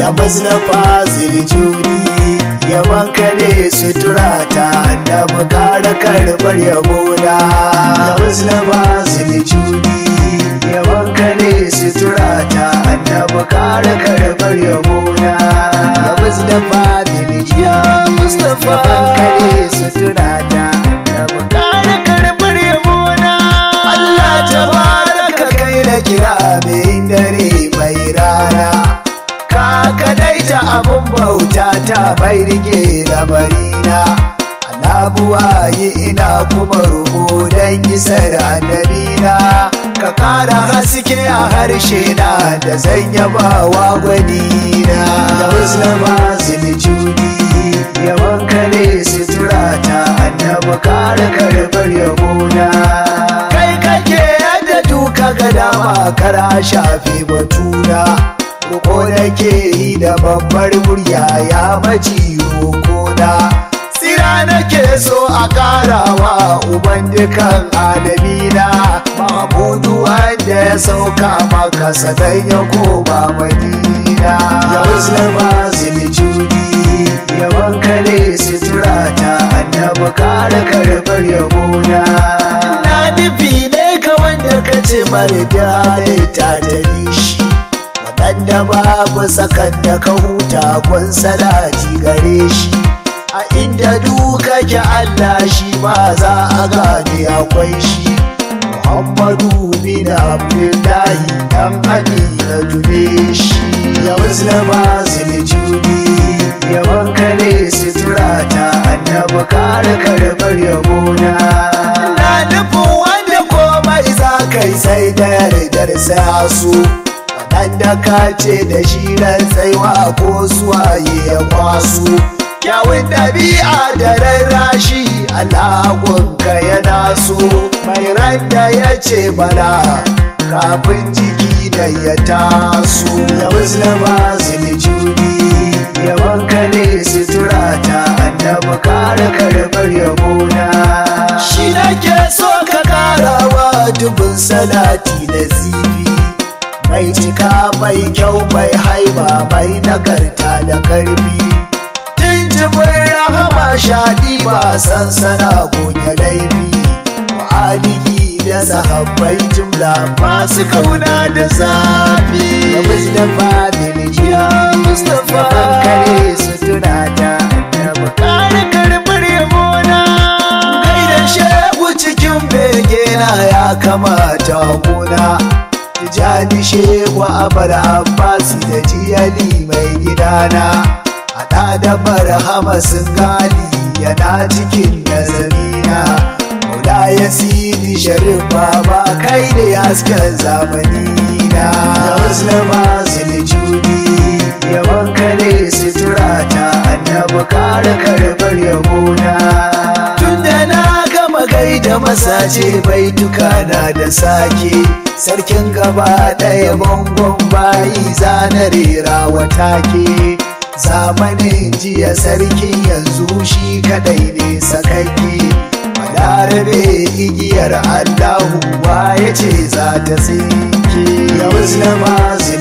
ya mazlafa ziljudi yaban kare sutura ta annabi kara karbar yabona ya mazlafa ziljudi yaban kare sutura ta annabi kara karbar yabona ya mazlafa ziljudi ya mazlafa kare sutura ta annabi kara karbar yabona Allah tabaraka kai da kira mai dare mai rana ka kadaita abun bauta ta bai rike labarina Alabuwa yi ina kuma rubu don isar annabina ka kara haske a harshe na da zan yaba wa gwanina da musulma ziljudi yawan kare sutura ta annabi kara karbar yabona kai kake yadda duka ga dama kara shafe batuna Roko da ke yi da babbar murya ya maci roƙona Tsira nake so a ƙarawa uban dukan alamina Mahamudu wanda ya sauka maka sadan ya koma madina Ya musulma ziljudi yawan kare sutura ta annabi kare karɓar yabona Na nufi ne ka wanda ka ce mara ta ta shi waɗanda babu sakan da ka huta kun salati gare shi a inda duka ki Allah shi ba za a gane akwai shi Muhammadu bin Abdullahi dan Amina dube shi ya musulma ziljudi yawan kare sutura ta annabi kare karɓar yabona na nufin wanda komai za kai sai da yardar sai su da ka ce da shi ran tsaiwa ko suwaye ya kwaso kyawun ɗabi'a da rarrashi alaƙonka yana so mai ran da ya ce bala kafin jiki da ya taso ya musulma ziljudi yawan kare sutura ta annabi kare karɓar yabona shi nake so ka karawa dubin salati da zibi mai cika mai kyau mai haiba mai nagarta da karfi tunjibin rahama shaɗi ba sansana goge laifi alihi da sahabbai jumla masu kauna da zafi ya mustapha milijiya mustapha kare sutura ta da bukari karbar yabona kai da shehu cikin begena ya kamata gona Tijjani shewa abar Abbas da jiyali mai gidana Haɗa da barhama sun gali yana cikin nazarina Maula ya sidi sharif baba kai da hasken zamani na Da musulma ziljudi yawan kare sutura ta annabi kare karɓar yabona Tun da na gama gaida masace baituka na da sake sarkin gaba ɗaya bangon bayi zana rera wata ke zamanin jiya sarkin yanzu shi kadai ne sakakke balarabe igiyar allahu ya ce za ta tsinke ya musulma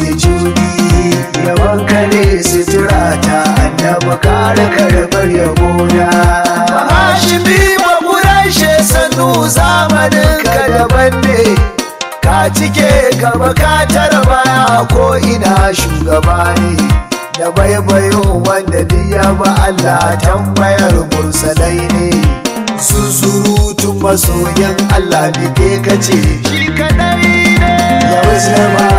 ziljudi yawan kare sutura ta annabi kare karɓar yabona Hashimi ba kurashe sannu zamanin ka daban ne ka cike gaba ka tara baya ko ina shugaba ne da baibayo wanda biya ba Allah tambayar mursalai ne su surutun masoyan Allah bike ka ce shi kadai ne ya musulma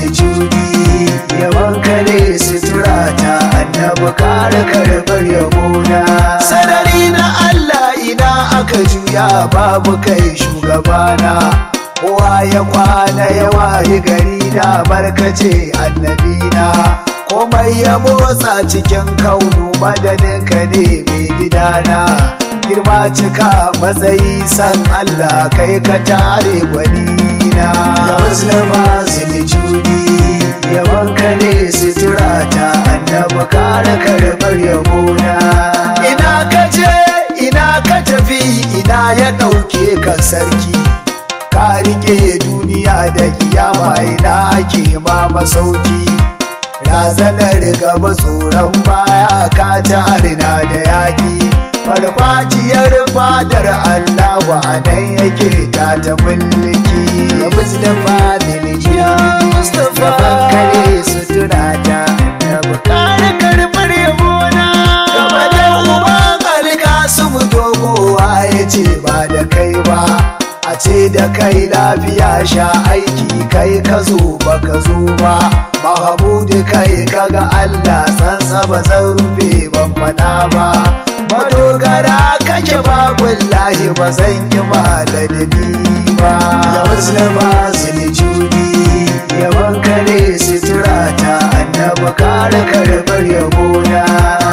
ziljudi yawan kare sutura ta annabi kare karbar yabona sarari na Allah ina aka juya babu kai shugabana kowa ya kwana ya wayi gari da barkace annabina komai ya motsa cikin kaunu madadin ka ne mai gidana girma cika matsayi san Allah kai ka tare gwanina ya musulma ziljudi yawan ka ne sutura ta annabi kare karbar yabona ina ka je ina ka tafi ina ya ɗauke ka sarki ka rike duniya da kiyama ina ake ma masauki barazanar gaba tsoron baya ka tarina da yaƙi farfajiyar fadar Allah wa nan yake ta ta mulki ya Mustapha Diljiya Mustapha kare sutura ta da bukara karbar yabona gaba da uban alkasu dogowa ya ce ba da kai ba a ce da kai lafiya sha aiki kai ka zo ba ka zo ba mahamudu kai kaga Allah sansa ba zan rufe ban fada ba madogara kake ba wallahi ba zan yi maladani ba ya musulma judi yawan kare sutura ta annaba kare karbar yabona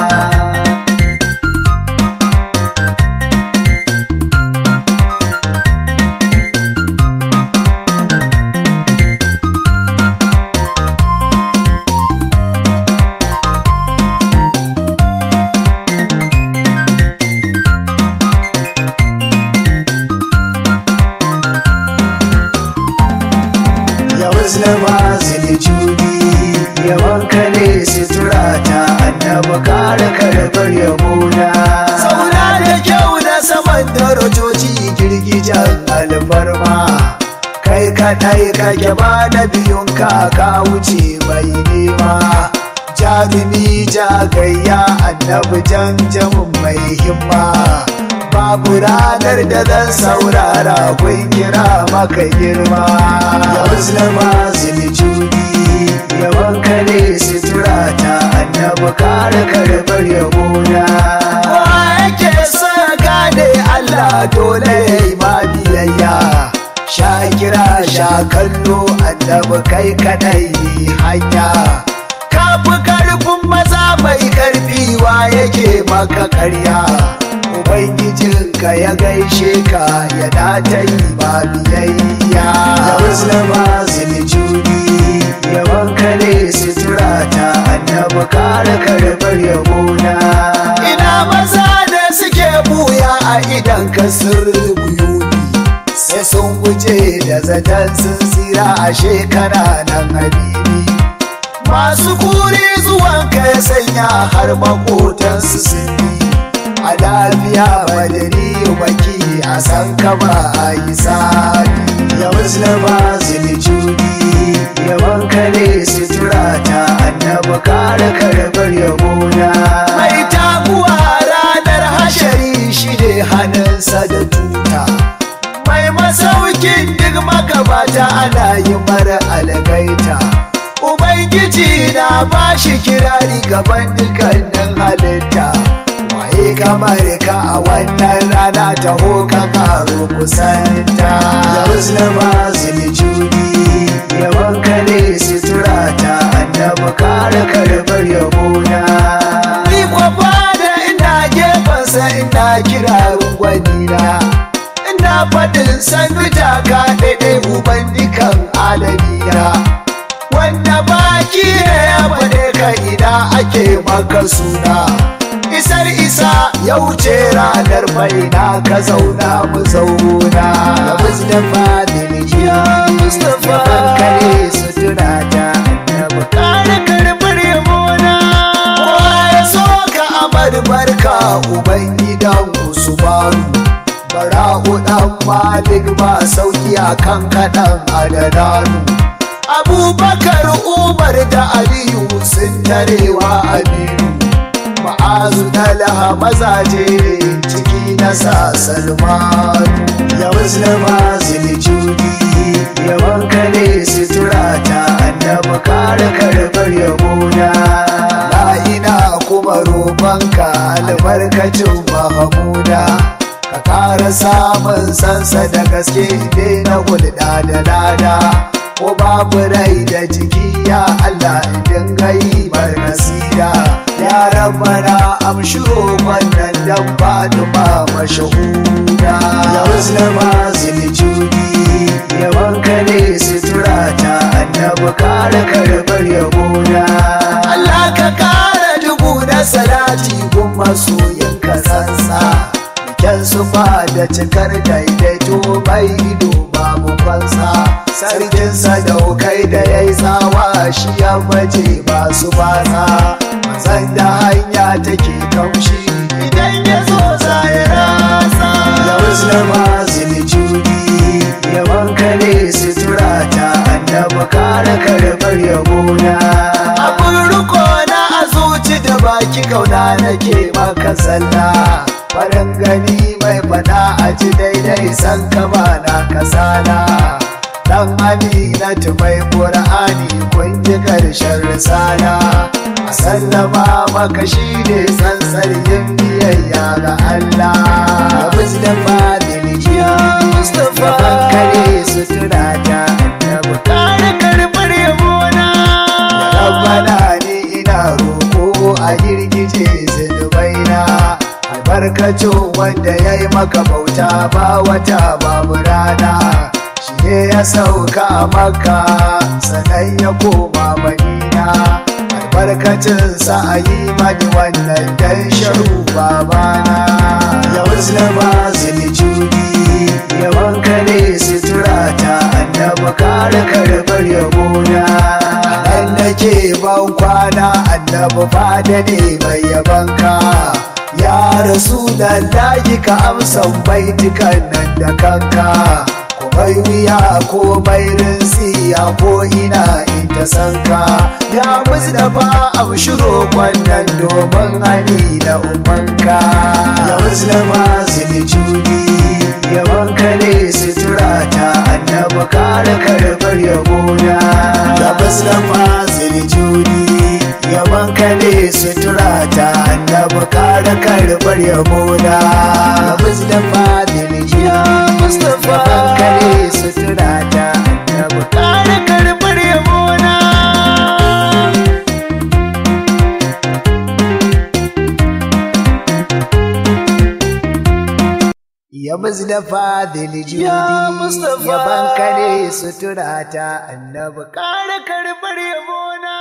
musulma judi yawan kare sutura ta annaba kare karbar yabona sauna da kyau na saman darajoji girgijan alfarma kai kadai kake ba na biyun ka wuce mai nema jarumi jagayya annabi janjamin mai himma babu ranar da zan saurara kun kira maka girma ya musulma judi yawan kare sutura ta annabi kare karbar yabona kowa yake son gane Allah dole ya yi ma biyayya sha kira sha kallo annabi kai kadai ne hanya kafi karfin maza mai karfi wa yake maka karya Ubangijinka ya gaishe ka ya data yi ba biyayya Ya musulma judi yawan kare sutura ta annaba kare karbar yabona Ina maza da suke buya a idan ka buyuni sai sun guje da zaton sun tsira a shekara nan habibi Masu kuri zuwan ka ya sanya har makotansu sun yi a lafiya madari baki a san ka ba a yi sani ya musulma judi yawan kare sutura ta annaba kare karbar yabona mai taguwa ranar hashari shi ne hannunsa da tuta mai masaukin duk magabata ana yi mara algaita ubangiji na bashi kirari gaban dukkanin halitta waye kamar ka a wannan rana ta hoka karo kusanta ya musulma judi yawan kare sutura ta annaba kare karbar yabona ni kwafa da ina gefensa ina kira gwanina ina faɗin sannu taka daidai uban dukan alamiya wanda baki ne ya faɗe ka ina ake maka suna isar isa ya wuce ranar baina ka zauna mu zauna da mustapha dilijiya mustapha kare su tuna ta annabi kare karbar yabona kowa ya so ka amar barka ubangidan usmanu bara'u dan malik ba sauki akan kaɗan adadanu abubakar umar da aliyu sun tarewa aminu ma'azu laha mazaje ciki na sa salmanu ya musulma judi yawan kare sutura ta annaba kare karbar yabona la ina kuma roƙonka albarkacin mahamuda ka kara samun sansa da gaske ne na hulɗa da lada ko babu rai da jiki ya Allah idan gai bar nasira ya rabbana amshi wannan dan Fatima mashahuda ya muslima ziljudi ya wanka ne sutura ta annabi kare karbar yabona Allah ka kara dubu na salati gun masoyin ka sansa kyan sufa da cikar daidaito bai ido babu kwansa sarkin sadaukai da ya yi tsawa shi ya baje masu batsa mazan da hanya take kamshi idan ya zo za ya rasa da musulma zilijudi yawan kare sutura ta annaba kare karɓar yabona abin riko na a zuci da baki kauna nake maka sallah farin gani mai fada a ji daidai san kama na kasala dan aminatu mai qur'ani kun ji karshen risala a sallama maka shi ne tsantsar yin biyayya ga Allah abin da fadil jiya Mustapha kare sutura ta annabi kare karbar yabona rabbana ni ina roko a girgije zunubaina albarkacin wanda ya yi maka bauta ba wata babu rana shi ne ya sauka a maka sannan ya koma madina albarkacinsa a yi mani wannan dan sharu babana ya musulma zilijudi yawan kare sutura ta annaba kare karbar yabona nan nake ban kwana annaba fada ne mai yabanka ya rasu da layi ka amsan baitukan nan da kanka ko bai wuya ko bai rinsiya ko ina in ta sanka ya muzdafa amshiro kwannan domin hani da umanka ya muzdafa zilijudi yawan kare sutura ta annaba kare karbar yabona ya muzdafa zilijudi yawan kare sutura ta annaba kare karbar yabona ya muzdafa zilijudi Mustapha kare sutura ta annaba kare karbar yabona Ya Muzdafa Dilijudi Ya Mustapha. ya bankare sutura ta annabi kare karbar yabona